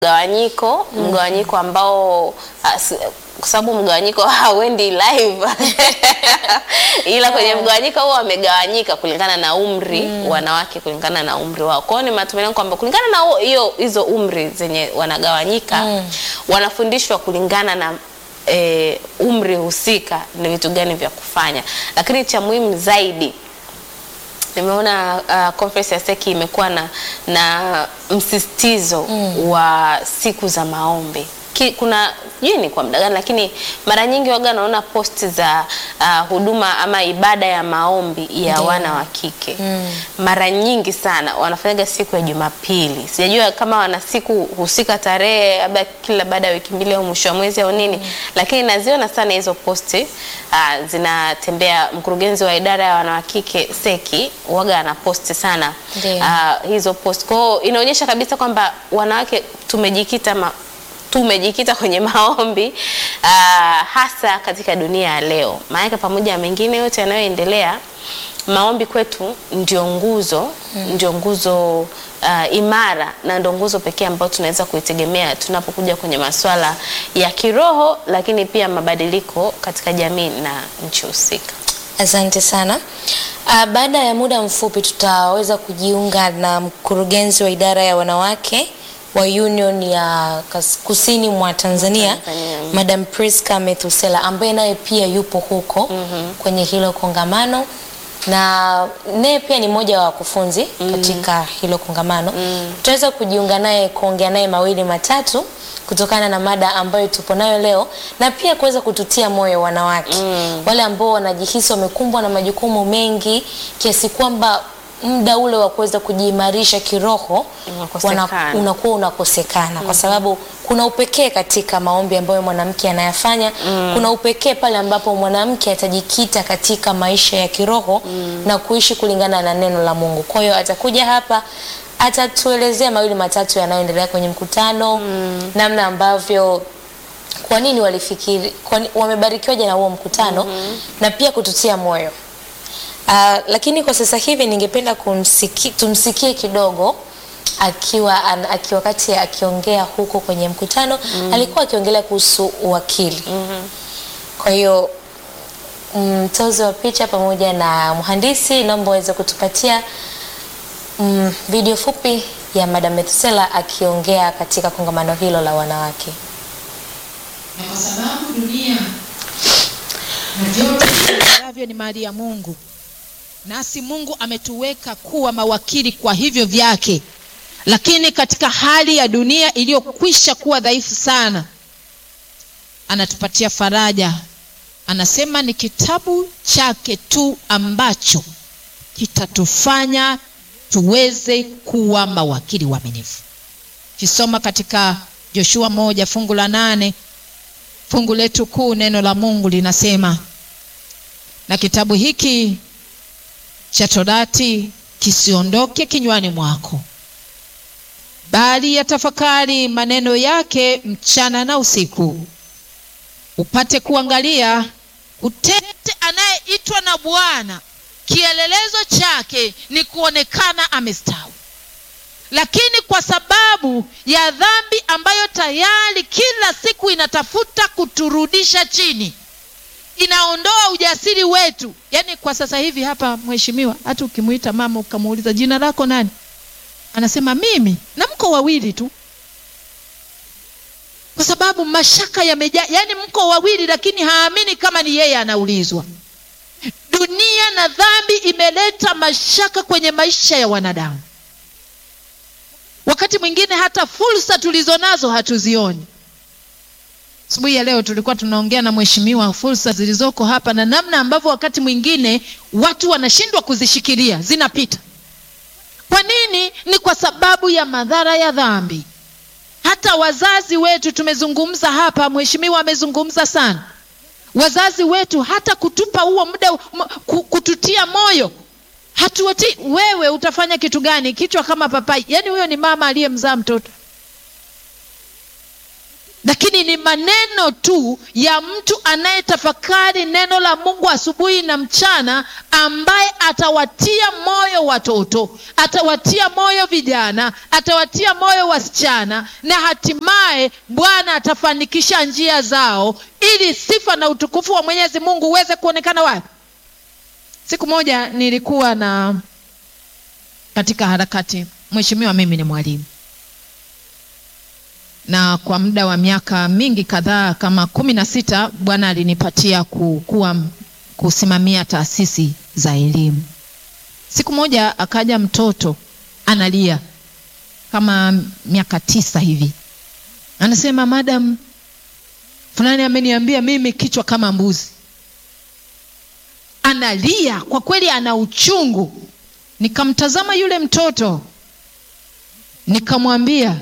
mgawanyiko mgawanyiko ambao as- kwa sababu mgawanyiko hauendi live ila kwenye mgawanyiko huo wamegawanyika kulingana na umri wanawake kulingana na umri wao. Kwa hiyo ni matumaini yangu kwamba kulingana na huo- hiyo hizo umri zenye wanagawanyika wanafundishwa kulingana na e, umri husika ni vitu gani vya kufanya, lakini cha muhimu zaidi nimeona uh, conference ya seki imekuwa na, na msisitizo wa siku za maombi Ki, kuna sijui ni kwa muda gani lakini mara nyingi waga naona posti za uh, huduma ama ibada ya maombi ya Ndiyo. wana wa kike mara nyingi sana wanafanyaga siku ya Jumapili. Sijajua kama wana siku husika tarehe labda kila baada ya wiki mbili au mwisho wa mwezi au nini, lakini naziona sana hizo posti uh, zinatembea. Mkurugenzi wa idara ya wanawakike seki waga anaposti sana Ndiyo. uh, hizo post. Kwa hiyo inaonyesha kabisa kwamba wanawake tumejikita ma, tumejikita kwenye maombi uh, hasa katika dunia ya leo. Maanake pamoja na mengine yote yanayoendelea, maombi kwetu ndio nguzo ndio nguzo uh, imara na ndio nguzo pekee ambayo tunaweza kuitegemea tunapokuja kwenye masuala ya kiroho, lakini pia mabadiliko katika jamii na nchi husika. Asante sana. Uh, baada ya muda mfupi tutaweza kujiunga na mkurugenzi wa idara ya wanawake wa Union ya kas- kusini mwa Tanzania, Tanzania. Madam Priska Methusela ambaye naye pia yupo huko kwenye hilo kongamano na naye pia ni mmoja wa wakufunzi katika hilo kongamano. Tutaweza kujiunga naye kuongea naye mawili matatu kutokana na mada ambayo tupo nayo leo na pia kuweza kututia moyo wanawake wale ambao wanajihisi wamekumbwa na majukumu mengi kiasi kwamba muda ule wa kuweza kujiimarisha kiroho Unakosekana. wana- unakuwa unakosekana kwa sababu kuna upekee katika maombi ambayo mwanamke anayafanya. Kuna upekee pale ambapo mwanamke atajikita katika maisha ya kiroho na kuishi kulingana na neno la Mungu. Kwa hiyo atakuja hapa atatuelezea mawili matatu yanayoendelea kwenye mkutano, namna ambavyo kwa nini walifikiri kwa ni- wamebarikiwaje na huo mkutano na pia kututia moyo. Uh, lakini kwa sasa hivi ningependa kumsiki, tumsikie kidogo akiwa an, aki wakati akiongea huko kwenye mkutano alikuwa akiongelea kuhusu uwakili. Kwa hiyo mtozi wa picha pamoja na mhandisi, naomba waweze kutupatia mm, video fupi ya Madam Methusela akiongea katika kongamano hilo la wanawake. na kwa sababu dunia na vyote ambavyo ni mali ya Mungu, nasi Mungu ametuweka kuwa mawakili kwa hivyo vyake, lakini katika hali ya dunia iliyokwisha kuwa dhaifu sana, anatupatia faraja. Anasema ni kitabu chake tu ambacho kitatufanya tuweze kuwa mawakili waaminifu. Kisoma katika Joshua moja fungu la nane fungu letu kuu, neno la Mungu linasema, na kitabu hiki cha Torati kisiondoke kinywani mwako, bali yatafakari maneno yake mchana na usiku, upate kuangalia utete anayeitwa na Bwana, kielelezo chake ni kuonekana amestawi lakini kwa sababu ya dhambi ambayo tayari kila siku inatafuta kuturudisha chini, inaondoa ujasiri wetu. Yaani kwa sasa hivi hapa, mheshimiwa, hata ukimwita mama ukamuuliza jina lako nani, anasema mimi, na mko wawili tu, kwa sababu mashaka yamejaa. Yaani mko wawili, lakini haamini kama ni yeye anaulizwa. Dunia na dhambi imeleta mashaka kwenye maisha ya wanadamu. Wakati mwingine hata fursa tulizonazo hatuzioni. Asubuhi ya leo tulikuwa tunaongea na mheshimiwa fursa zilizoko hapa na namna ambavyo wakati mwingine watu wanashindwa kuzishikilia, zinapita. Kwa nini? Ni kwa sababu ya madhara ya dhambi. Hata wazazi wetu tumezungumza hapa, mheshimiwa amezungumza sana. Wazazi wetu hata kutupa huo muda m- ku- kututia moyo hatuati wewe utafanya kitu gani kichwa kama papai yaani huyo ni mama aliyemzaa mtoto lakini ni maneno tu ya mtu anayetafakari neno la mungu asubuhi na mchana ambaye atawatia moyo watoto atawatia moyo vijana atawatia moyo wasichana na hatimaye bwana atafanikisha njia zao ili sifa na utukufu wa mwenyezi mungu uweze kuonekana wapi siku moja nilikuwa na katika harakati mheshimiwa mimi ni mwalimu na kwa muda wa miaka mingi kadhaa kama kumi na sita bwana alinipatia ku- kuwa kusimamia taasisi za elimu siku moja akaja mtoto analia kama miaka tisa hivi anasema madam fulani ameniambia mimi kichwa kama mbuzi analia kwa kweli ana uchungu nikamtazama yule mtoto nikamwambia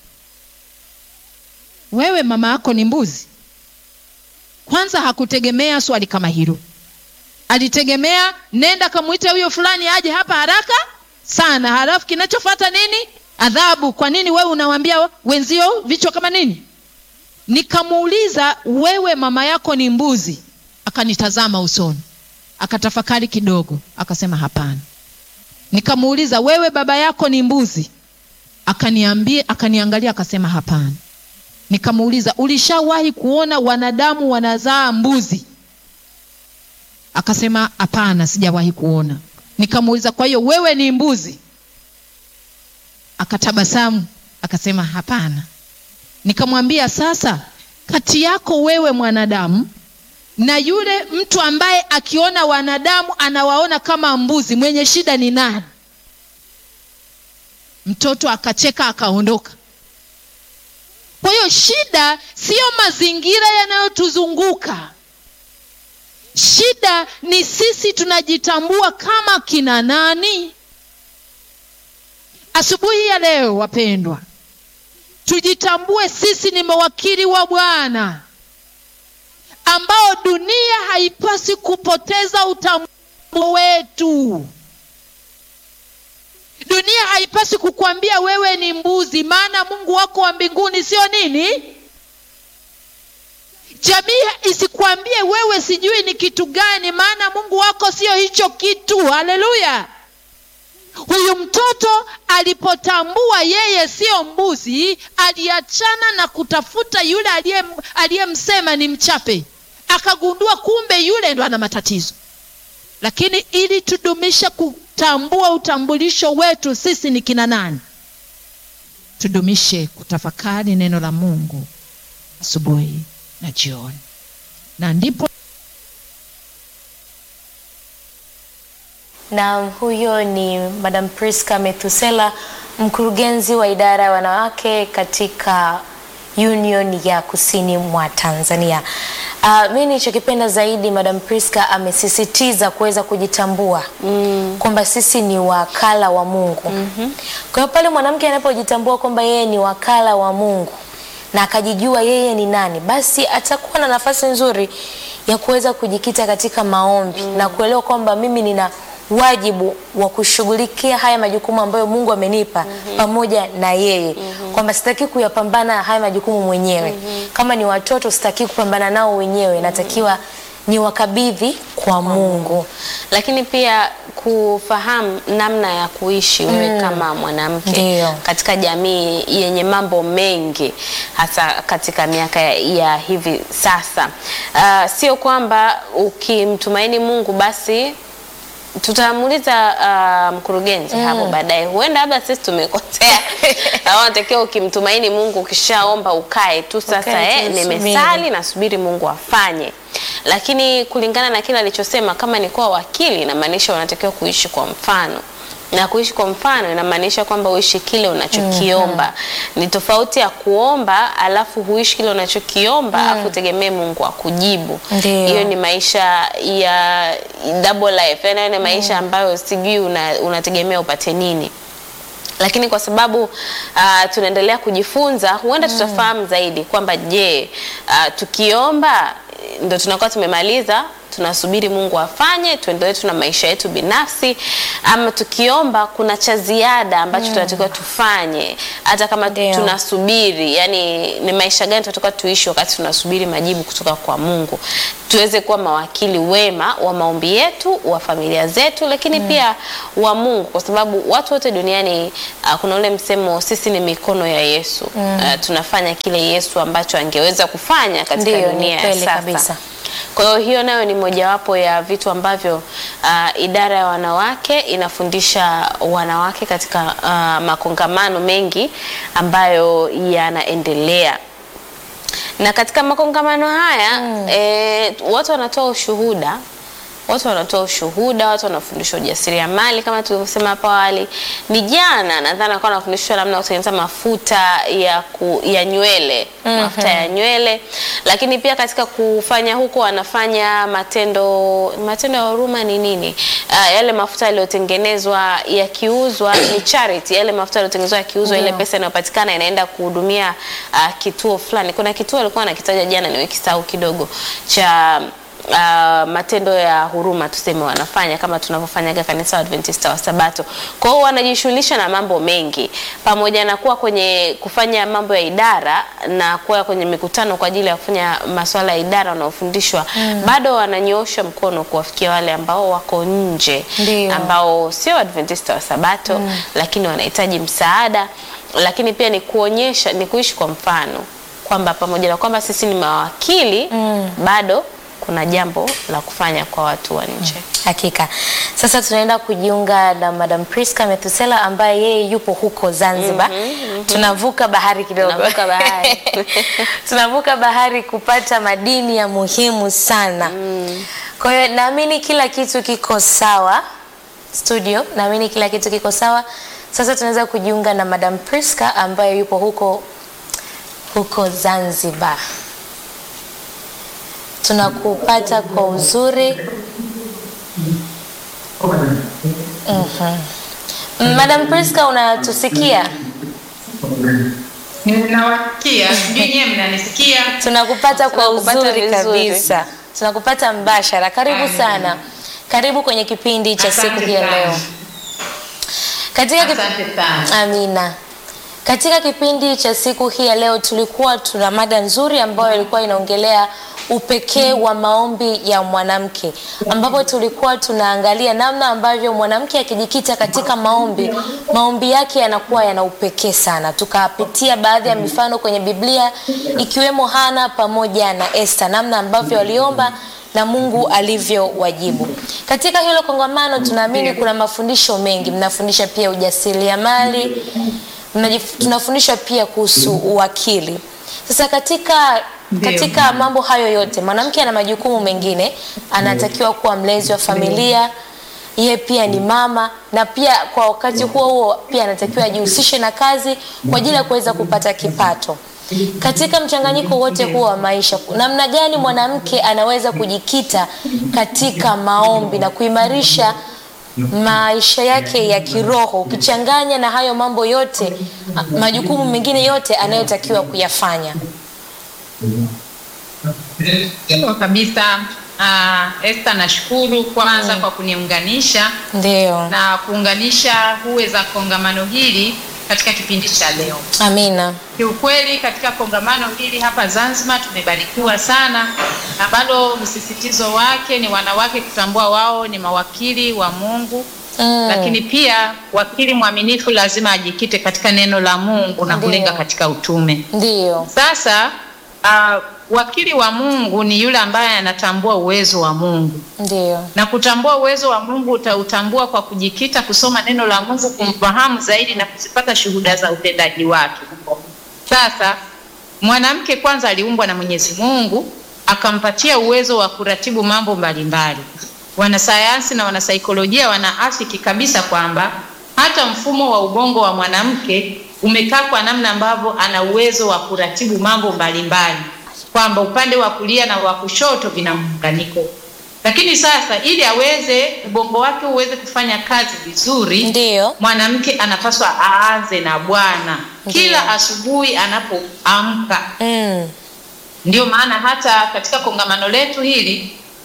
wewe mama yako ni mbuzi kwanza hakutegemea swali kama hilo alitegemea nenda kamwite huyo fulani aje hapa haraka sana halafu kinachofata nini adhabu kwa nini wewe unawambia wenzio vichwa kama nini nikamuuliza wewe mama yako ni mbuzi akanitazama usoni akatafakari kidogo akasema hapana nikamuuliza wewe baba yako ni mbuzi akaniambia akaniangalia akasema hapana nikamuuliza ulishawahi kuona wanadamu wanazaa mbuzi akasema hapana sijawahi kuona nikamuuliza kwa hiyo wewe ni mbuzi akatabasamu akasema hapana nikamwambia sasa kati yako wewe mwanadamu na yule mtu ambaye akiona wanadamu anawaona kama mbuzi mwenye shida ni nani mtoto akacheka akaondoka kwa hiyo shida siyo mazingira yanayotuzunguka shida ni sisi tunajitambua kama kina nani asubuhi ya leo wapendwa tujitambue sisi ni mawakili wa bwana ambao dunia haipasi kupoteza utambuo wetu dunia haipasi kukwambia wewe ni mbuzi maana mungu wako wa mbinguni sio nini jamii isikwambie wewe sijui ni kitu gani maana mungu wako sio hicho kitu haleluya huyu mtoto alipotambua yeye siyo mbuzi aliachana na kutafuta yule aliye- aliyemsema ni mchape akagundua kumbe yule ndo ana matatizo lakini ili tudumishe kutambua utambulisho wetu sisi ni kina nani tudumishe kutafakari neno la mungu asubuhi na jioni na ndipo na huyo ni madam priska methusela mkurugenzi wa idara ya wanawake katika union ya kusini mwa tanzania uh, mi nilichokipenda zaidi madam priska amesisitiza kuweza kujitambua mm. kwamba sisi ni wakala wa mungu mm-hmm. kwa hiyo pale mwanamke anapojitambua kwamba yeye ni wakala wa mungu na akajijua yeye ni nani basi atakuwa na nafasi nzuri ya kuweza kujikita katika maombi mm. na kuelewa kwamba mimi nina wajibu wa kushughulikia haya majukumu ambayo mungu amenipa mm-hmm. pamoja na yeye mm-hmm. kwamba sitaki kuyapambana haya majukumu mwenyewe mm-hmm. kama ni watoto sitaki kupambana nao wenyewe natakiwa ni wakabidhi kwa mungu lakini pia kufahamu namna ya kuishi wewe kama mwanamke Ndiyo. katika jamii yenye mambo mengi hasa katika miaka ya, ya hivi sasa uh, sio kwamba ukimtumaini mungu basi tutamuuliza uh, mkurugenzi mm. hapo baadaye huenda labda sisi tumekosea au natakiwa ukimtumaini mungu ukishaomba ukae tu sasa Ukae tu, eh, usubiri. nimesali nasubiri mungu afanye lakini kulingana na kile alichosema kama ni kuwa wakili inamaanisha unatakiwa kuishi kwa mfano na kuishi kwa mfano inamaanisha kwamba uishi kile unachokiomba mm-hmm. ni tofauti ya kuomba alafu huishi kile unachokiomba mm. alafu utegemee mungu akujibu Ndiyo. hiyo ni maisha ya double life yani hayo ni maisha ambayo sijui una- unategemea upate nini lakini kwa sababu uh, tunaendelea kujifunza huenda mm. tutafahamu zaidi kwamba je uh, tukiomba ndo tunakuwa tumemaliza tunasubiri Mungu afanye, tuendelee tu na maisha yetu binafsi, ama tukiomba kuna cha ziada ambacho tunatakiwa tufanye, hata kama Ndio. tunasubiri, yani ni maisha gani tunatakiwa tuishi wakati tunasubiri majibu kutoka kwa Mungu, tuweze kuwa mawakili wema wa maombi yetu, wa familia zetu, lakini pia wa Mungu, kwa sababu watu wote duniani uh, kuna ule msemo sisi ni mikono ya Yesu. Uh, tunafanya kile Yesu ambacho angeweza kufanya katika Ndio, ni dunia ya kweli sasa. kabisa. Kwa hiyo hiyo nayo ni mojawapo ya vitu ambavyo uh, idara ya wanawake inafundisha wanawake katika uh, makongamano mengi ambayo yanaendelea na katika makongamano haya eh, watu wanatoa ushuhuda watu wanatoa ushuhuda, watu wanafundishwa ujasiriamali kama tulivyosema hapo awali. Ni jana nadhani alikuwa anafundishwa namna ya kutengeneza mafuta ya, ku, ya nywele mafuta ya nywele, lakini pia katika kufanya huko wanafanya matendo matendo ya huruma ni nini? Uh, yale mafuta yaliyotengenezwa yakiuzwa ni charity, yale mafuta yaliyotengenezwa yakiuzwa, ile pesa inayopatikana inaenda kuhudumia uh, kituo fulani. Kuna kituo alikuwa anakitaja jana, niwekisahau kidogo cha uh, matendo ya huruma tuseme wanafanya kama tunavyofanyaga kanisa la Adventista wa Sabato. Kwa hiyo wanajishughulisha na mambo mengi, pamoja na kuwa kwenye kufanya mambo ya idara na kuwa kwenye mikutano kwa ajili ya kufanya masuala ya idara wanaofundishwa, bado wananyoosha mkono kuwafikia wale ambao wako nje, Ndio. ambao sio Adventista wa Sabato lakini wanahitaji msaada, lakini pia ni kuonyesha, ni kuishi kwa mfano kwamba pamoja na kwamba sisi ni mawakili bado kuna jambo la kufanya kwa watu wa nje. Hakika. Sasa tunaenda kujiunga na Madam Priska Metusela ambaye yeye yupo huko Zanzibar. Tunavuka bahari kidogo. Tunavuka bahari. Tunavuka bahari kupata madini ya muhimu sana. Kwa hiyo naamini kila kitu kiko sawa studio, naamini kila kitu kiko sawa. Sasa tunaweza kujiunga na Madam Priska ambaye yupo huko huko Zanzibar. Tunakupata kwa uzuri. Mhm. Madam Priska unatusikia? Ninawasikia, sijui nyewe mnanisikia. Tunakupata kwa Tunakupata uzuri vizuri. kabisa. Tunakupata mbashara. Karibu Amen. sana. Karibu kwenye kipindi cha siku Asante hii ya sana. leo. Katika kip... Asante sana. Amina. Katika kipindi cha siku hii ya leo tulikuwa tuna mada nzuri ambayo ilikuwa inaongelea upekee wa maombi ya mwanamke, ambapo tulikuwa tunaangalia namna ambavyo mwanamke akijikita katika maombi, maombi yake yanakuwa yana upekee sana. Tukapitia baadhi ya mifano kwenye Biblia ikiwemo Hana pamoja na Esther, namna ambavyo waliomba na Mungu alivyowajibu. Katika hilo kongamano tunaamini kuna mafundisho mengi, mnafundisha pia ujasiriamali, mnajif- tunafundishwa pia kuhusu uwakili. Sasa katika Ndio. katika mambo hayo yote mwanamke ana majukumu mengine, anatakiwa kuwa mlezi wa familia, yeye pia ni mama, na pia kwa wakati huo huo pia anatakiwa ajihusishe na kazi kwa ajili ya kuweza kupata kipato. Katika mchanganyiko wote huo wa maisha, namna gani mwanamke anaweza kujikita katika maombi na kuimarisha maisha yake ya kiroho ukichanganya na hayo mambo yote a- majukumu mengine yote anayotakiwa kuyafanya. Sawa kabisa. Uh, Esther nashukuru kwanza kwa kuniunganisha Ndio, na kuunganisha huwe za kongamano hili katika kipindi cha leo. amina. Kiukweli katika kongamano hili hapa Zanzibar tumebarikiwa sana, ambalo msisitizo wake ni wanawake kutambua wao ni mawakili wa Mungu Mm. lakini pia wakili mwaminifu lazima ajikite katika neno la Mungu na Ndio. kulenga katika utume. Ndio, Sasa uh, wakili wa Mungu ni yule ambaye anatambua uwezo wa Mungu ndio, na kutambua uwezo wa Mungu utautambua kwa kujikita kusoma neno la Mungu, kumfahamu zaidi na kuzipata shuhuda za utendaji wake. Sasa mwanamke kwanza aliumbwa na Mwenyezi Mungu akampatia uwezo wa kuratibu mambo mbalimbali. Wanasayansi na wanasaikolojia wanaafiki kabisa kwamba hata mfumo wa ubongo wa mwanamke umekaa kwa namna ambavyo ana uwezo wa kuratibu mambo mbalimbali, kwamba upande wa kulia na wa kushoto vina muunganiko. Lakini sasa ili aweze ubongo wake uweze kufanya kazi vizuri, ndio, mwanamke anapaswa aanze na Bwana kila asubuhi anapoamka. mm. Ndio maana hata katika kongamano letu hili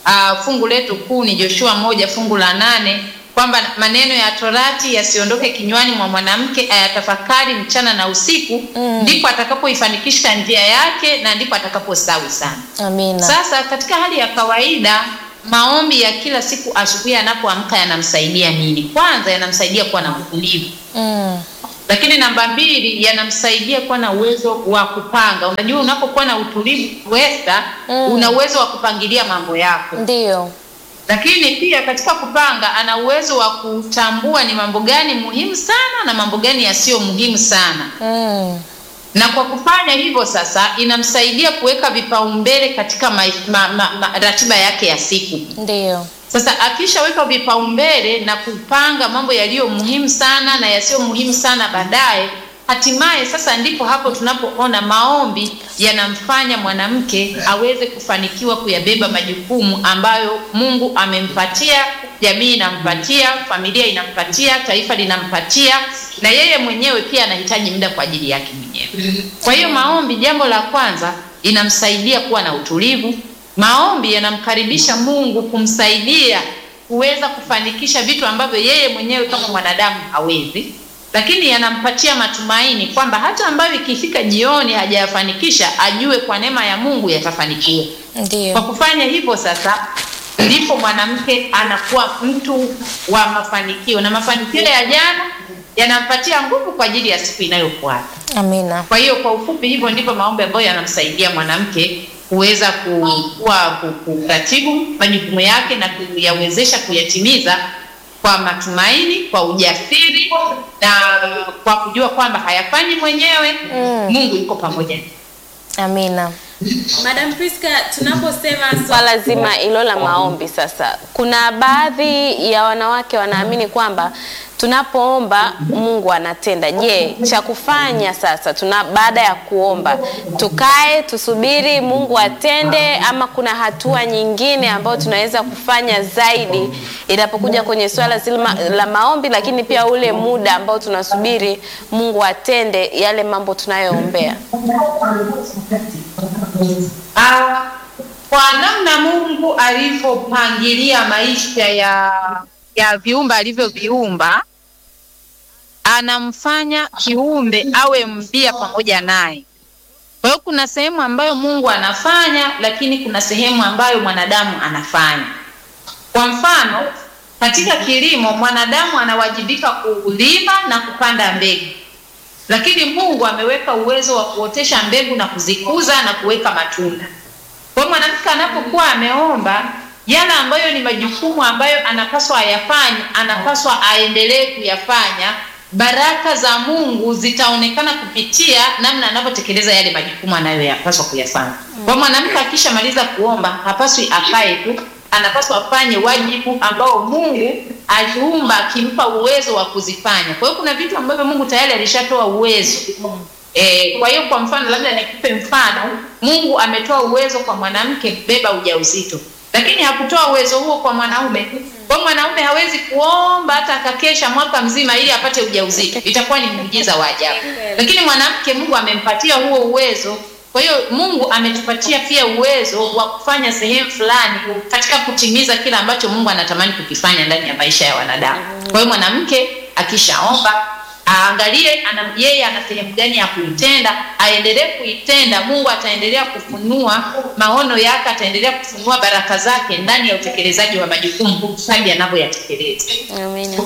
uh, fungu letu kuu ni Joshua moja fungu la nane kwamba maneno ya Torati yasiondoke kinywani mwa mwanamke, ayatafakari mchana na usiku, ndipo atakapoifanikisha njia yake na ndipo atakapostawi sana. Amina. Sasa katika hali ya kawaida maombi ya kila siku asubuhi anapoamka yanamsaidia nini? Kwanza yanamsaidia kuwa na utulivu, Mm. lakini namba mbili yanamsaidia kuwa na uwezo wa kupanga. Unajua, unapokuwa na utulivu Westa, Mm. una uwezo wa kupangilia mambo yako, Ndiyo. lakini pia katika kupanga ana uwezo wa kutambua ni mambo gani muhimu sana na mambo gani yasiyo muhimu sana Mm. na kwa kufanya hivyo sasa inamsaidia kuweka vipaumbele katika ma, ma, ma, ma, ratiba yake ya siku. Ndiyo. Sasa akishaweka vipaumbele na kupanga mambo yaliyo muhimu sana na yasiyo muhimu sana baadaye, hatimaye sasa ndipo hapo tunapoona maombi yanamfanya mwanamke aweze kufanikiwa kuyabeba majukumu ambayo Mungu amempatia, jamii inampatia, familia inampatia, taifa linampatia, na yeye mwenyewe pia anahitaji muda kwa ajili yake mwenyewe. Kwa hiyo maombi, jambo la kwanza, inamsaidia kuwa na utulivu. Maombi yanamkaribisha Mungu kumsaidia kuweza kufanikisha vitu ambavyo yeye mwenyewe kama mwanadamu hawezi, lakini yanampatia matumaini kwamba hata ambayo ikifika jioni hajayafanikisha, ajue kwa neema ya Mungu yatafanikiwa. Kwa Ndiyo. kufanya hivyo sasa ndipo mwanamke anakuwa mtu wa mafanikio, na mafanikio ya jana yanampatia nguvu kwa ajili ya siku inayofuata. Amina. Kwa hiyo kwa ufupi, hivyo ndivyo maombi ambayo yanamsaidia mwanamke kuweza kuwa ku- kuratibu majukumu yake na kuyawezesha kuyatimiza kwa matumaini, kwa ujasiri na kwa kujua kwamba hayafanyi mwenyewe, Mm. Mungu yuko pamoja naye. Amina. Madam Priska, tunaposema swala zima hilo la maombi sasa, kuna baadhi ya wanawake wanaamini kwamba tunapoomba Mungu anatenda. Je, cha kufanya sasa tuna baada ya kuomba tukae tusubiri Mungu atende, ama kuna hatua nyingine ambayo tunaweza kufanya zaidi inapokuja kwenye swala zima la maombi, lakini pia ule muda ambao tunasubiri Mungu atende yale mambo tunayoombea? Ah, kwa namna Mungu alivyopangilia maisha ya ya viumbe alivyoviumba, anamfanya kiumbe awe mbia pamoja naye. Kwa hiyo kuna sehemu ambayo Mungu anafanya, lakini kuna sehemu ambayo mwanadamu anafanya. Kwa mfano, katika kilimo mwanadamu anawajibika kulima na kupanda mbegu lakini Mungu ameweka uwezo wa kuotesha mbegu na kuzikuza na kuweka matunda. Kwa hiyo mwanamke anapokuwa ameomba yale ambayo ni majukumu ambayo anapaswa ayafanye, anapaswa aendelee kuyafanya, baraka za Mungu zitaonekana kupitia namna anavyotekeleza yale majukumu anayoyapaswa kuyafanya. Kwa hiyo mwanamke akishamaliza kuomba, hapaswi akae tu, anapaswa afanye wajibu ambao Mungu aliumba akimpa uwezo wa kuzifanya. Kwa hiyo kuna vitu ambavyo Mungu tayari alishatoa uwezo. E, kwa hiyo kwa mfano labda nikupe mfano, Mungu ametoa uwezo kwa mwanamke kubeba ujauzito, lakini hakutoa uwezo huo kwa mwanaume. Kwa hiyo mwanaume hawezi kuomba hata akakesha mwaka mzima ili apate ujauzito, itakuwa ni muujiza wa ajabu. Lakini mwanamke Mungu amempatia huo uwezo. Kwa hiyo Mungu ametupatia pia uwezo wa kufanya sehemu fulani katika kutimiza kile ambacho Mungu anatamani kukifanya ndani ya maisha ya wanadamu. Kwa hiyo mwanamke akishaomba aangalie ana, yeye ana sehemu gani ya kuitenda, aendelee kuitenda. Mungu ataendelea kufunua maono yake, ataendelea kufunua baraka zake ndani ya utekelezaji wa majukumu hadi anavyoyatekeleza. Amina.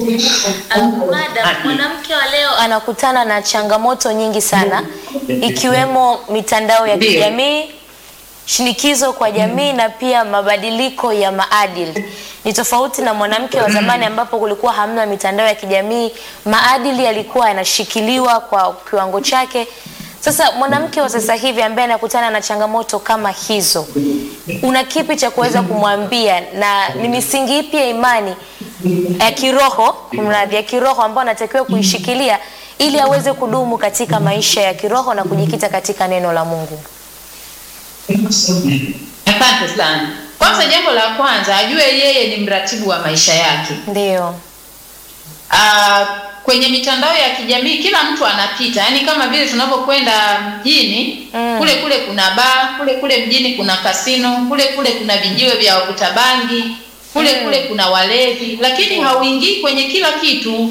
Madam, mwanamke wa leo anakutana na changamoto nyingi sana ikiwemo mitandao ya Ndiyo. kijamii, shinikizo kwa jamii na pia mabadiliko ya maadili. Ni tofauti na mwanamke wa zamani ambapo kulikuwa hamna mitandao ya kijamii, maadili yalikuwa yanashikiliwa kwa kiwango chake. Sasa mwanamke wa sasa hivi ambaye anakutana na changamoto kama hizo, una kipi cha kuweza kumwambia na ni misingi ipi ya imani ya kiroho, kumradhi, ya kiroho ambayo anatakiwa kuishikilia ili aweze kudumu katika maisha ya kiroho na kujikita katika neno la Mungu? Asante sana. Kwanza, jambo la kwanza ajue yeye ni mratibu wa maisha yake. Ndio. Ah, kwenye mitandao ya kijamii kila mtu anapita, yaani kama vile tunapokwenda mjini Mm. kule kule kuna baa, kule kule mjini kuna kasino, kule kule kuna vijiwe vya wavuta bangi, kule kule kuna walevi, lakini hauingii kwenye kila kitu.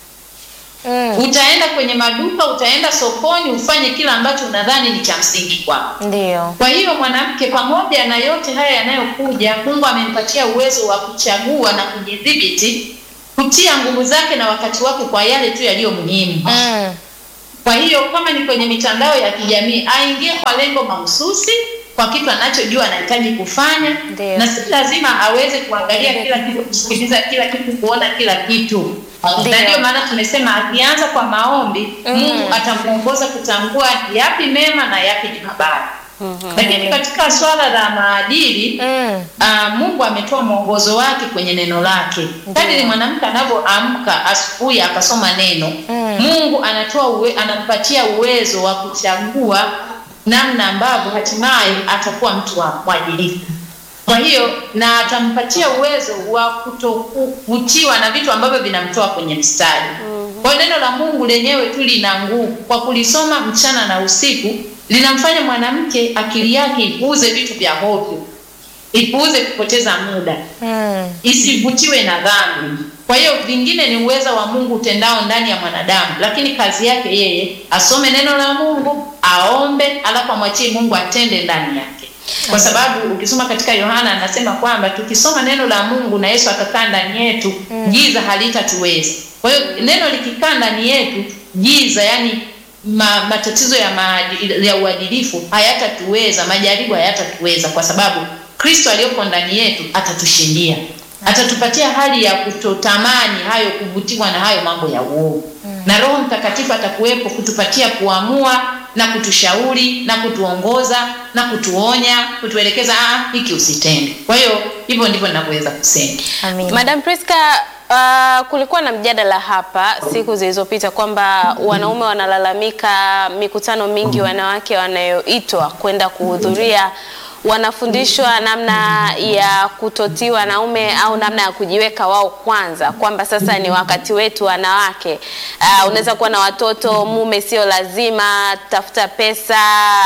Mm. Utaenda kwenye maduka, utaenda sokoni, ufanye kila ambacho unadhani ni cha msingi kwako. Ndio. Kwa hiyo mwanamke, pamoja na yote haya yanayokuja, Mungu amempatia uwezo wa kuchagua na kujidhibiti, kutia nguvu zake na wakati wake kwa yale tu yaliyo muhimu. Mm. Kwa hiyo kama ni kwenye mitandao ya kijamii, aingie kwa lengo mahususi, kwa kitu anachojua anahitaji kufanya, Ndio. na si lazima aweze kuangalia kila kitu, kusikiliza kila kitu, kuona kila kitu. Ndio. Na ndio maana tumesema akianza kwa maombi, Mungu atamuongoza kutambua yapi mema na yapi ni mabaya. Lakini katika swala la maadili Mm. Ah, Mungu ametoa mwongozo wake kwenye neno lake. Kadiri mwanamke anavyoamka asubuhi akasoma neno, Mm. Mungu anatoa uwe, anampatia uwezo wa kuchagua namna ambavyo hatimaye atakuwa mtu wa mwadilifu. Kwa hiyo na atampatia uwezo wa kutokuvutiwa na vitu ambavyo vinamtoa kwenye mstari. Kwa hiyo neno la Mungu lenyewe tu lina nguvu, kwa kulisoma mchana na usiku linamfanya mwanamke akili yake ipuuze vitu vya hovyo ipuuze kupoteza muda, Mm. isivutiwe na dhambi. Kwa hiyo vingine ni uwezo wa Mungu utendao ndani ya mwanadamu, lakini kazi yake yeye asome neno la Mungu, aombe, alafu amwachie Mungu atende ndani yake, kwa sababu ukisoma katika Yohana anasema kwamba tukisoma neno la Mungu na Yesu akakaa ndani yetu, giza halitatuweza. Kwa hiyo neno likikaa ndani yetu, giza yani ma, matatizo ya, maadili, ya uadilifu hayatatuweza, majaribu hayatatuweza, kwa sababu Kristo aliyopo ndani yetu atatushindia, atatupatia hali ya kutotamani hayo, kuvutiwa na hayo mambo ya uovu na Roho Mtakatifu atakuwepo kutupatia kuamua na kutushauri na kutuongoza na kutuonya, kutuelekeza, ah, hiki usitende. Kwa hiyo hivyo ndivyo ninavyoweza kusema. Amina. Madam Priska, uh, kulikuwa na mjadala hapa siku zilizopita kwamba wanaume wanalalamika mikutano mingi wanawake wanayoitwa kwenda kuhudhuria wanafundishwa namna ya kutotii wanaume au namna ya kujiweka wao kwanza, kwamba sasa ni wakati wetu wanawake. Uh, unaweza kuwa na watoto, mume sio lazima, tafuta pesa,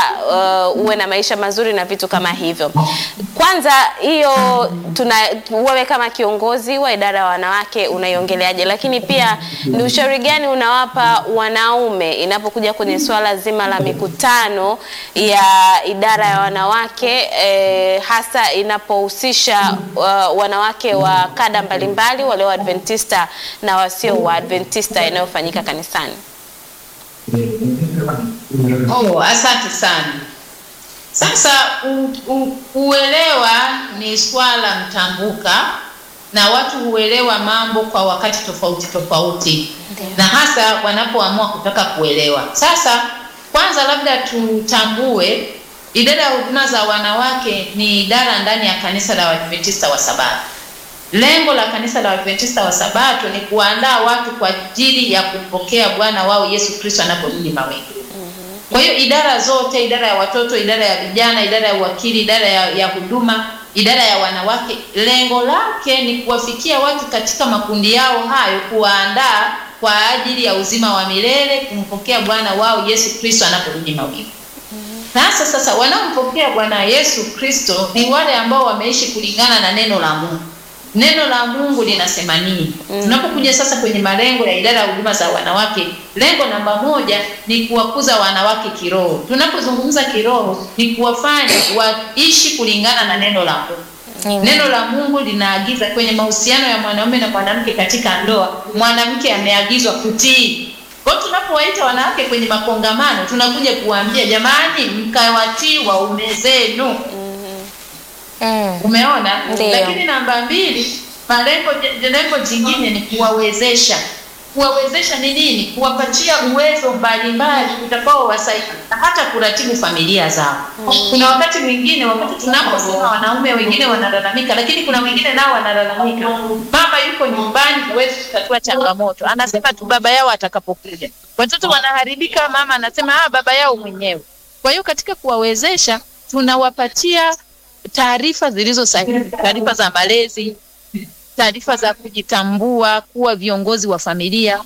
uh, uwe na maisha mazuri na vitu kama hivyo. Kwanza hiyo tuna wewe kama kiongozi wa idara ya wanawake unaiongeleaje? Lakini pia ni ushauri gani unawapa wanaume inapokuja kwenye swala zima la mikutano ya idara ya wanawake eh, hasa inapohusisha uh, wanawake wa kada mbalimbali wale wa Adventista na wasio wa Adventista inayofanyika kanisani? Oh, asante sana. Sasa u, u, uelewa ni swala mtambuka na watu huelewa mambo kwa wakati tofauti tofauti, na hasa wanapoamua kutaka kuelewa. Sasa kwanza, labda tutambue idara ya huduma za wanawake ni idara ndani ya kanisa la Waadventista wa Sabato. Lengo la kanisa la Waadventista wa Sabato ni kuandaa watu kwa ajili ya kumpokea Bwana wao Yesu Kristo anaporudi mawinguni. Kwa hiyo idara zote, idara ya watoto, idara ya vijana, idara ya uwakili, idara ya, ya huduma, idara ya wanawake, lengo lake ni kuwafikia watu katika makundi yao hayo, kuwaandaa kwa ajili ya uzima wa milele, kumpokea Bwana wao Yesu Kristo anaporudi mawinguni. Sasa sasa wanaompokea Bwana Yesu Kristo ni wale ambao wameishi kulingana na neno la Mungu. Neno la Mungu linasema nini? Tunapokuja sasa kwenye malengo ya idara ya huduma za wanawake, lengo namba moja ni kuwakuza wanawake kiroho. Tunapozungumza kiroho, ni kuwafanya waishi kulingana na neno la Mungu. Amen. Neno la Mungu linaagiza kwenye mahusiano ya mwanaume na mwanamke katika ndoa, mwanamke ameagizwa kutii. Kwa hiyo tunapowaita wanawake kwenye makongamano, tunakuja kuwaambia jamani, mkawatii waume zenu. Mm. Umeona? Ndiyo. Lakini namba mbili, malengo je- lengo jingine ni kuwawezesha. Kuwawezesha ni nini? Kuwapatia uwezo mbalimbali utakaowasaidia na hata kuratibu familia zao. Kuna wakati mwingine, wakati tunaposema wanaume wengine wanalalamika, lakini kuna wengine nao wanalalamika, mama yuko nyumbani, huwezi kutatua changamoto, anasema tu baba yao atakapokuja. Watoto wanaharibika, mama anasema ah, baba yao mwenyewe. Kwa hiyo katika kuwawezesha tunawapatia taarifa zilizo sahihi, taarifa za malezi, taarifa za kujitambua, kuwa viongozi wa familia,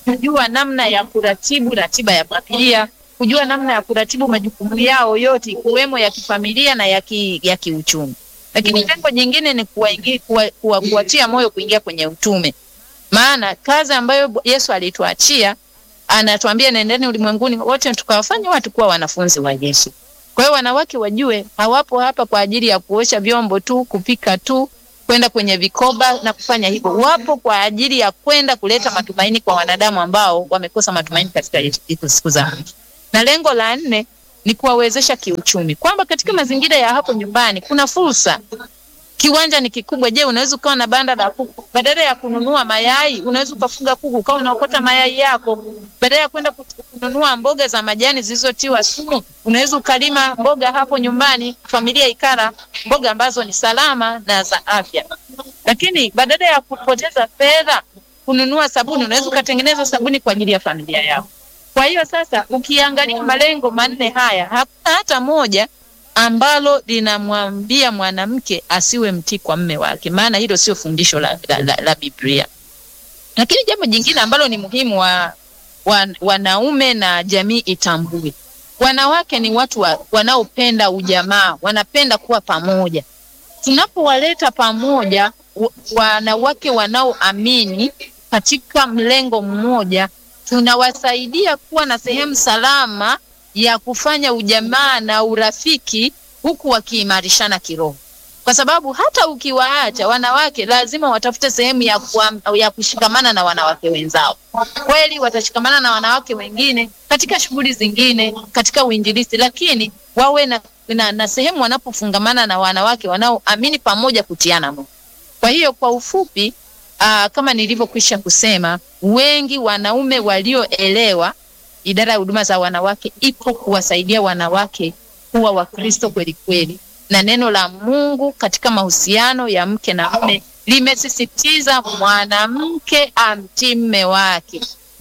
kujua namna ya kuratibu ratiba ya familia, kujua namna ya kuratibu majukumu yao yote ikiwemo ya kifamilia na ya, ki, ya kiuchumi. Lakini lengo jingine ni kuwaingi- kuwa- kuwa- kuwatia moyo kuingia kwenye utume, maana kazi ambayo Yesu alituachia anatuambia nendeni ulimwenguni wote tukawafanya watu kuwa wanafunzi wa Yesu. Kwa hiyo wanawake wajue hawapo hapa kwa ajili ya kuosha vyombo tu, kupika tu, kwenda kwenye vikoba na kufanya hivyo. Wapo kwa ajili ya kwenda kuleta matumaini kwa wanadamu ambao wamekosa matumaini katika hizo siku za mwisho. Na lengo la nne ni kuwawezesha kiuchumi, kwamba katika mazingira ya hapo nyumbani kuna fursa kiwanja ni kikubwa. Je, unaweza ukawa na banda la kuku, badala ya kununua mayai unaweza ukafuga kuku ukawa unaokota mayai yako. Badala ya kwenda kut- kununua mboga za majani zilizotiwa sumu, unaweza ukalima mboga hapo nyumbani, familia ikala mboga ambazo ni salama na za afya. Lakini badala ya kupoteza fedha kununua sabuni, unaweza ukatengeneza sabuni kwa ajili ya familia yako. Kwa hiyo sasa, ukiangalia malengo manne haya, hakuna hata moja ambalo linamwambia mwanamke asiwe mtii kwa mme wake, maana hilo sio fundisho la, la, la, la Biblia. Lakini jambo jingine ambalo ni muhimu wa, wa, wanaume na jamii itambue, wanawake ni watu wa, wanaopenda ujamaa, wanapenda kuwa pamoja. Tunapowaleta pamoja wa- wanawake wanaoamini katika mlengo mmoja, tunawasaidia kuwa na sehemu salama ya kufanya ujamaa na urafiki huku wakiimarishana kiroho, kwa sababu hata ukiwaacha wanawake, lazima watafute sehemu ya, kuam, ya kushikamana na wanawake wenzao. Kweli watashikamana na wanawake wengine katika shughuli zingine, katika uinjilisti, lakini wawe na, na, na sehemu wanapofungamana na wanawake wanaoamini pamoja kutiana moyo. Kwa hiyo kwa ufupi, aa, kama nilivyokwisha kusema, wengi wanaume walioelewa idara ya huduma za wanawake ipo kuwasaidia wanawake kuwa Wakristo kweli kweli, na neno la Mungu katika mahusiano ya mke na mume limesisitiza mwanamke amtii mme wake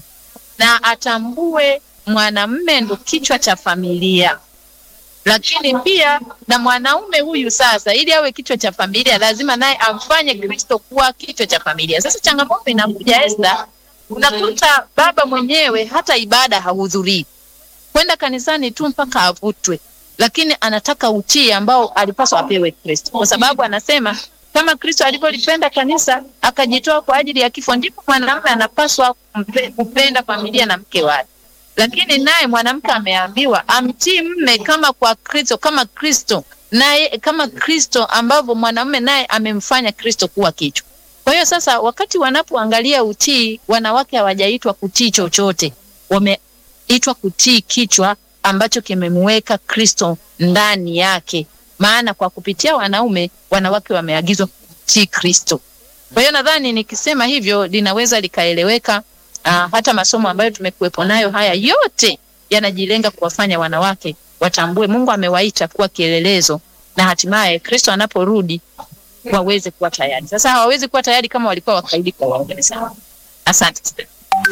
na atambue mwanamume ndo kichwa cha familia lakini pia na mwanaume huyu sasa, ili awe kichwa cha familia, lazima naye amfanye Kristo kuwa kichwa cha familia. Sasa changamoto inakuja Esther, unakuta baba mwenyewe hata ibada hahudhurii, kwenda kanisani tu mpaka avutwe, lakini anataka utii ambao alipaswa apewe Kristo, kwa sababu anasema kama Kristo alivyolipenda kanisa akajitoa kwa ajili ya kifo, ndipo mwanamume anapaswa kumpe- kupenda familia na mke wake lakini naye mwanamke ameambiwa amtii mme kama kwa Kristo, kama Kristo naye kama Kristo ambavyo mwanamume naye amemfanya Kristo kuwa kichwa. Kwa hiyo sasa, wakati wanapoangalia utii, wanawake hawajaitwa kutii chochote, wameitwa kutii kichwa ambacho kimemweka Kristo ndani yake, maana kwa kupitia wanaume, wanawake wameagizwa kutii Kristo. Kwa hiyo nadhani nikisema hivyo linaweza likaeleweka. Uh, hata masomo ambayo tumekuwepo nayo haya yote yanajilenga kuwafanya wanawake watambue Mungu amewaita kuwa kielelezo na hatimaye Kristo anaporudi waweze kuwa tayari. Sasa hawawezi kuwa tayari kama walikuwa wakaidi kwa waume zao. Asante.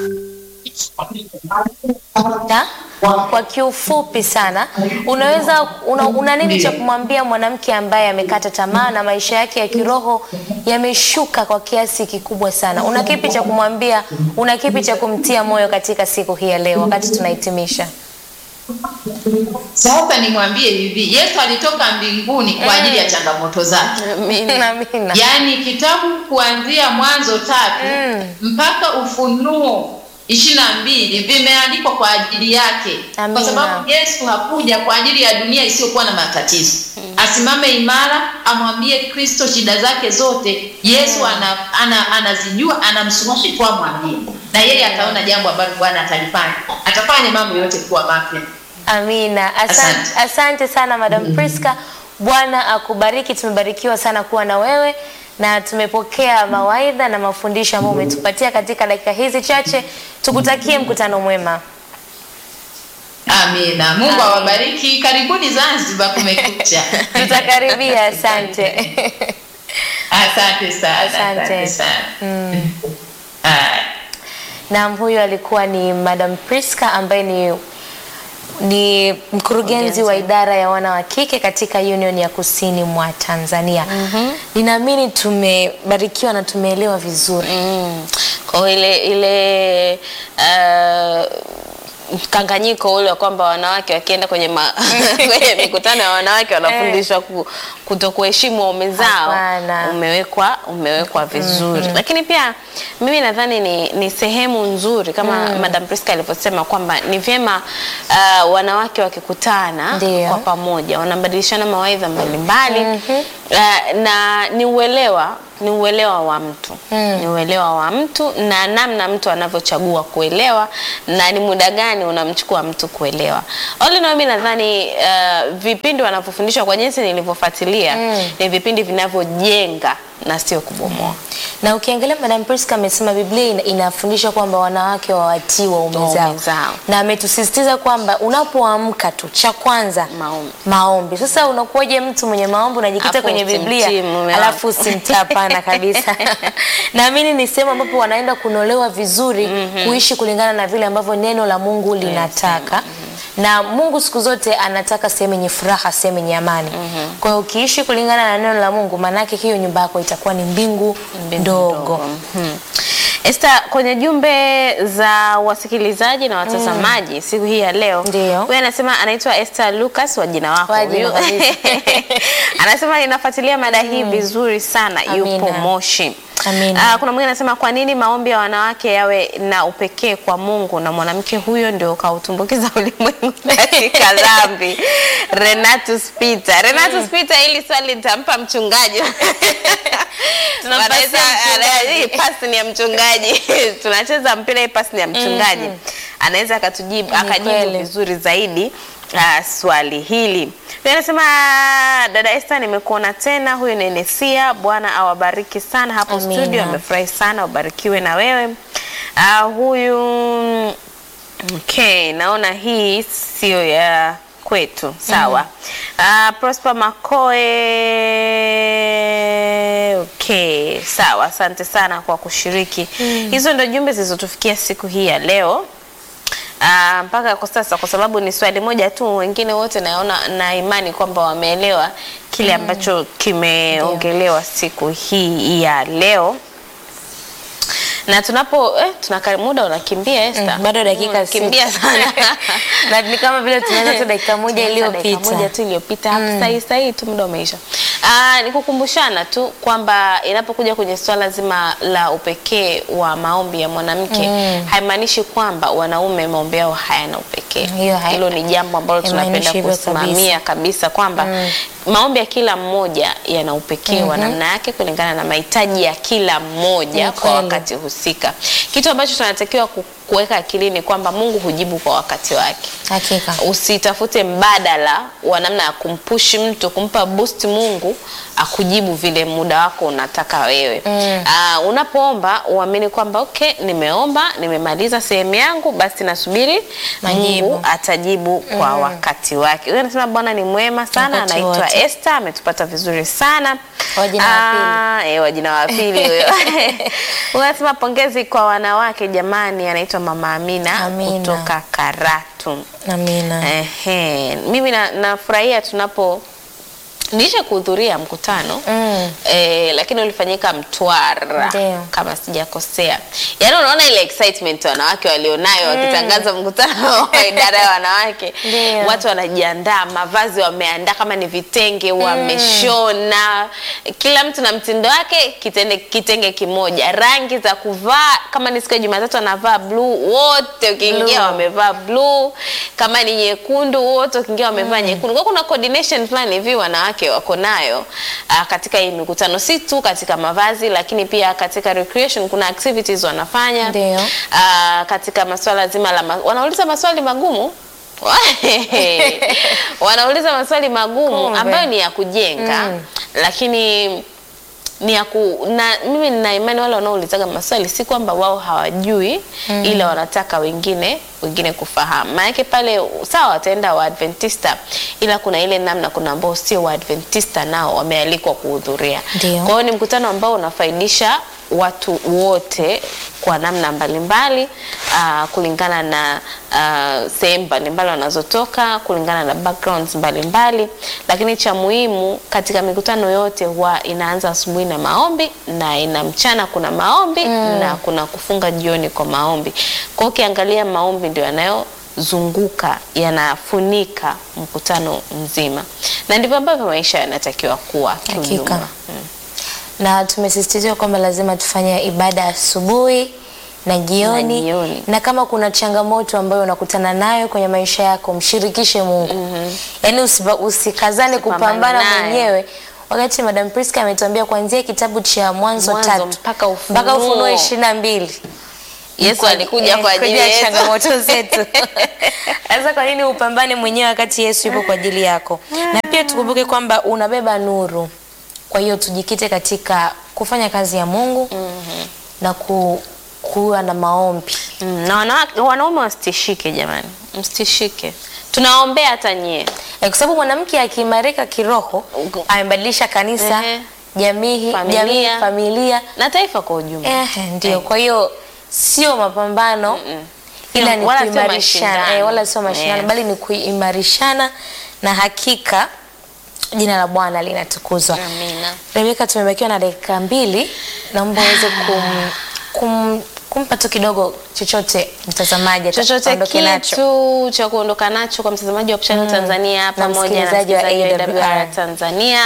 Na, kwa kiufupi sana unaweza una, una nini cha kumwambia mwanamke ambaye amekata tamaa na maisha yake ya kiroho yameshuka kwa kiasi kikubwa sana? Una kipi cha kumwambia? Una kipi cha kumtia moyo katika siku hii ya leo wakati tunahitimisha? Sasa nimwambie hivi, Yesu alitoka mbinguni kwa ajili ya changamoto zake. Amina. Amina. Yaani kitabu kuanzia Mwanzo tatu Mm. mpaka Ufunuo ishirini na mbili vimeandikwa kwa ajili yake, Amina. kwa sababu Yesu hakuja kwa ajili ya dunia isiyokuwa na matatizo. Asimame imara, amwambie Kristo shida zake zote. Yesu ana, ana, anazijua, anamsubiri tu amwambie, na yeye ataona jambo ambalo Bwana atalifanya, atafanya mambo yote kuwa mapya. Amina. Asante, Asante. asante sana Madam Priska. Bwana akubariki. Tumebarikiwa sana kuwa na wewe na tumepokea mawaidha na mafundisho ambayo umetupatia katika dakika hizi chache. Tukutakie mkutano mwema. Amina. Mungu awabariki. Karibuni Zanzibar, kumekucha. Tutakaribia. Asante. Asante sana. Asante. Asante sana. Haya. Naam, huyu alikuwa ni Madam Priska ambaye ni ni mkurugenzi wa idara ya wana wa kike katika Union ya Kusini mwa Tanzania. Ninaamini tumebarikiwa na tumeelewa vizuri. Mm. Kwa hiyo ile ile uh, mkanganyiko ule wa kwamba wanawake wakienda kwenye ma, kwenye mikutano ya wanawake wanafundishwa ku, kutokuheshimu waume zao Hapana. umewekwa umewekwa vizuri lakini pia mimi nadhani ni, ni sehemu nzuri kama Madam Priska alivyosema kwamba ni vyema uh, wanawake wakikutana Ndio. kwa pamoja wanabadilishana mawaidha mbalimbali uh, na ni uelewa ni uelewa wa mtu ni uelewa wa mtu na namna mtu anavyochagua kuelewa na ni muda gani unamchukua mtu kuelewa. All in all, mimi nadhani uh, vipindi wanavyofundishwa kwa jinsi nilivyofuatilia ni vipindi vinavyojenga na sio kubomoa. Na ukiangalia Madam Priska amesema Biblia ina- inafundisha kwamba wanawake wawatii waume Waume zao. zao. Na ametusisitiza kwamba unapoamka tu cha kwanza Maombi. maombi. Sasa unakuwaje mtu mwenye maombi unajikuta Alafu kwenye usimtii Biblia mume alafu wako. usimtii? Hapana kabisa. Naamini ni sehemu ambapo wanaenda kunolewa vizuri kuishi kulingana na vile ambavyo neno la Mungu linataka. Na Mungu siku zote anataka sehemu yenye furaha, sehemu yenye amani. Kwa hiyo ukiishi kulingana na neno la Mungu, maanake hiyo nyumba yako itakuwa ni mbingu ndogo. Mhm. Esther, kwenye jumbe za wasikilizaji na watazamaji siku hii ya leo, Ndio. huyu anasema anaitwa Esther Lucas wa jina wako Wa jina huyu. kabisa. anasema ninafuatilia mada hii vizuri sana, yupo Amina. Moshi. Amina. Ah, kuna mwingine anasema kwa nini maombi ya wanawake yawe na upekee kwa Mungu na mwanamke huyo ndio kautumbukiza ulimwengu katika dhambi. Renatus Peter. Renatus Peter, hili swali nitampa mchungaji. Tunampatia Wanaweza- mchungaji. hii pasi ni ya mchungaji. Tunacheza mpira, hii pasi ni ya mchungaji. Anaweza akatujibu akajibu kweli. vizuri zaidi uh, swali hili. Huyu anasema dada Esther, nimekuona tena. Huyu ni Nesia. Bwana awabariki sana hapo Amina. studio, amefurahi sana, ubarikiwe na wewe. Uh, huyu okay, naona hii sio ya kwetu sawa. Ah, Prosper Makoe okay, sawa. Asante sana kwa kushiriki. Hizo ndio jumbe zilizotufikia siku hii ya leo. Ah, mpaka kwa sasa kwa sababu ni swali moja tu, wengine wote naona na imani kwamba wameelewa kile ambacho kimeongelewa siku hii ya leo na tunapo eh, tunaka muda unakimbia Esther. Mm, bado dakika Unakimbia sita. sana Na ni kama vile tumeanza tu dakika moja Tumeanza dakika iliyopita. moja tu iliyopita hapo sahi sahi tu muda umeisha. Ah, ni kukumbushana tu kwamba inapokuja kwenye swala zima la upekee wa maombi ya mwanamke haimaanishi kwamba wanaume maombi yao hayana upekee. Hiyo hai- Hilo ni jambo ambalo haimaanishi tunapenda hivyo kusimamia kabisa kwamba maombi ya kila mmoja yana upekee wa namna yake kulingana na mahitaji ya kila mmoja Ni kwa kweli. wakati husika. Kitu ambacho tunatakiwa ku- kuweka akilini kwamba Mungu hujibu kwa wakati wake Hakika. usitafute mbadala wa namna ya kumpushi mtu kumpa boost Mungu akujibu vile muda wako unataka wewe. Mm. Ah, unapoomba uamini kwamba okay, nimeomba nimemaliza sehemu yangu, basi nasubiri Majibu. Mungu atajibu kwa wakati wake. Huyo anasema Bwana ni mwema sana, Wakati anaitwa wote. Esther, ametupata vizuri sana. Wa jina wa pili. Ah, eh, wa jina wa pili huyo. Huyo anasema pongezi kwa wanawake jamani, anaitwa Mama Amina, Amina. kutoka Karatu. Amina. Ehe, mimi na- nafurahia tunapo nilisha kuhudhuria mkutano Mm. eh, lakini ulifanyika Mtwara Ndio. kama sijakosea. Yaani unaona ile excitement wanawake walionayo wakitangaza mkutano wa idara ya wanawake, Ndio. watu wanajiandaa, mavazi wameandaa, kama ni vitenge wameshona, kila mtu na mtindo wake, kitenge, kitenge kimoja, rangi za kuvaa, kama ni siku ya Jumatatu anavaa blue, wote ukiingia Blue. wamevaa blue, kama ni nyekundu, wote ukiingia wamevaa nyekundu. Kwa kuna coordination fulani hivi wanawake wako nayo ah, katika hii mikutano, si tu katika mavazi, lakini pia katika recreation kuna activities wanafanya Ndio. Ah, katika masuala zima la ma wanauliza maswali magumu wanauliza maswali magumu Kumbe. ambayo ni ya kujenga Mm. lakini ni ya ku, na mimi nina imani wale wanaoulizaga maswali si kwamba wao hawajui ila wanataka wengine wengine kufahamu. Maanake pale sawa wataenda Waadventista, ila kuna ile namna, kuna ambao sio Waadventista nao wamealikwa kuhudhuria. Ndio. Kwa hiyo ni mkutano ambao unafaidisha watu wote kwa namna mbalimbali uh, kulingana na uh, sehemu mbalimbali wanazotoka kulingana na backgrounds mbalimbali, lakini cha muhimu katika mikutano yote huwa inaanza asubuhi na maombi na ina mchana kuna maombi na kuna kufunga jioni kwa maombi. Kwa hiyo ukiangalia maombi ndio yanayozunguka yanafunika mkutano mzima, na ndivyo ambavyo maisha yanatakiwa kuwa Hakika. kiujumla. na tumesisitiziwa kwamba lazima tufanye ibada asubuhi na jioni. Na jioni. na kama kuna changamoto ambayo unakutana nayo kwenye maisha yako mshirikishe Mungu yaani usiba- usikazane Usipambane kupambana naye. mwenyewe wakati Madam Priska ametuambia kuanzia kitabu cha Mwanzo Mwanzo tatu mpaka Ufunuo. mpaka Ufunuo ishirini na mbili Yesu Kwa- alikuja eh, kwa ajili kujua yetu. changamoto zetu. Sasa kwa nini upambane mwenyewe wakati Yesu yupo kwa ajili yako? Na pia tukumbuke kwamba unabeba nuru. Kwa hiyo tujikite katika kufanya kazi ya Mungu na ku, kuwa na maombi. Mm, na wanawake, wanaume wasitishike jamani, msitishike, tunaombea hata nyie. Eh, kwa sababu mwanamke akiimarika kiroho Ugo- amebadilisha kanisa, Ehe. jamii, Familia. jamii, familia. na taifa kwa ujumla. Eh, ndio. Kwa hiyo sio mapambano ila ni Wala sio kuimarishana, mashindano. eh, wala sio mashindano Yes. bali ni kuimarishana na hakika jina la Bwana linatukuzwa. Amina. Rebeka, tumebakiwa na dakika mbili, naomba uweze kum, kum, kumpa tu kidogo chochote mtazamaji ata- chochote aondoke nacho. kitu cha kuondoka nacho kwa mtazamaji wa Kuchana Tanzania Na pamoja na msikilizaji wa msikilizaji wa AWR. AWR Tanzania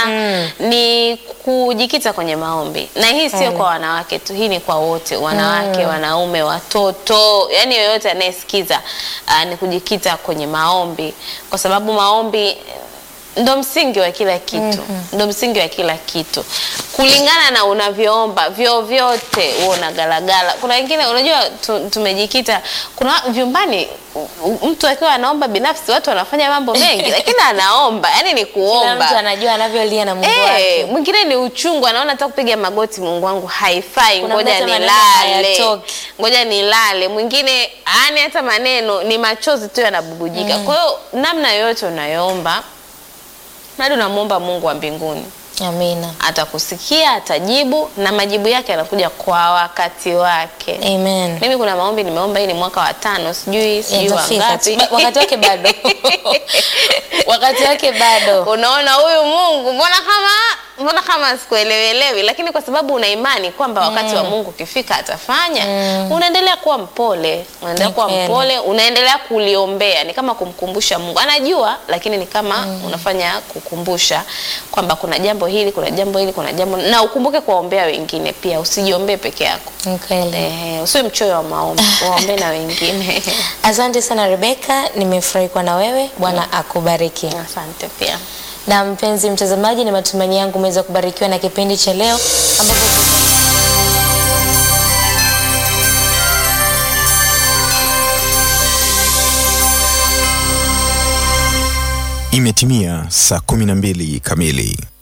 ni kujikita kwenye maombi, na hii sio kwa wanawake tu, hii ni kwa wote, wanawake, wanaume, watoto, yani yoyote anayesikiza uh, ni kujikita kwenye maombi, kwa sababu maombi ndo msingi wa kila kitu ndo msingi wa kila kitu kulingana na unavyoomba vyovyote huo unagalagala kuna wengine unajua tu, tumejikita kuna vyumbani u- u- mtu akiwa anaomba binafsi watu wanafanya mambo mengi lakini anaomba yani ni Kila mtu kuomba anajua anavyolia na Mungu Eh, wake. mwingine ni uchungu anaona hata kupiga magoti Mungu wangu haifai Kuna ngoja mtu hata maneno nilale hayatoki. ngoja nilale mwingine yani hata maneno ni machozi tu yanabubujika kwa hiyo namna yoyote unayoomba bado unamwomba Mungu wa mbinguni Amina. atakusikia atajibu na majibu yake yanakuja kwa wakati wake Amen. mimi kuna maombi nimeomba hii ni mwaka wa tano sijui sijui Yatafika wangapi tu. Ba- wakati wake bado. wakati wake bado. unaona huyu Mungu mbona kama mbona kama sikuelewelewi, lakini kwa sababu una imani kwamba wakati wa Mungu ukifika atafanya, unaendelea kuwa mpole, unaendelea Ni kuwa kweli. mpole, unaendelea kuliombea. Ni kama kumkumbusha Mungu, anajua, lakini ni kama unafanya kukumbusha kwamba kuna jambo hili, kuna jambo hili, kuna jambo na ukumbuke kuwaombea wengine pia, usijiombee peke yako. Ni kweli. Eh, usiwe mchoyo wa maombi, waombee na wengine. Asante sana Rebeka, nimefurahi kuwa na wewe. Bwana akubariki. Asante pia. Na mpenzi mtazamaji, ni matumaini yangu umeweza kubarikiwa na kipindi cha leo ambapo Imetimia saa 12 kamili.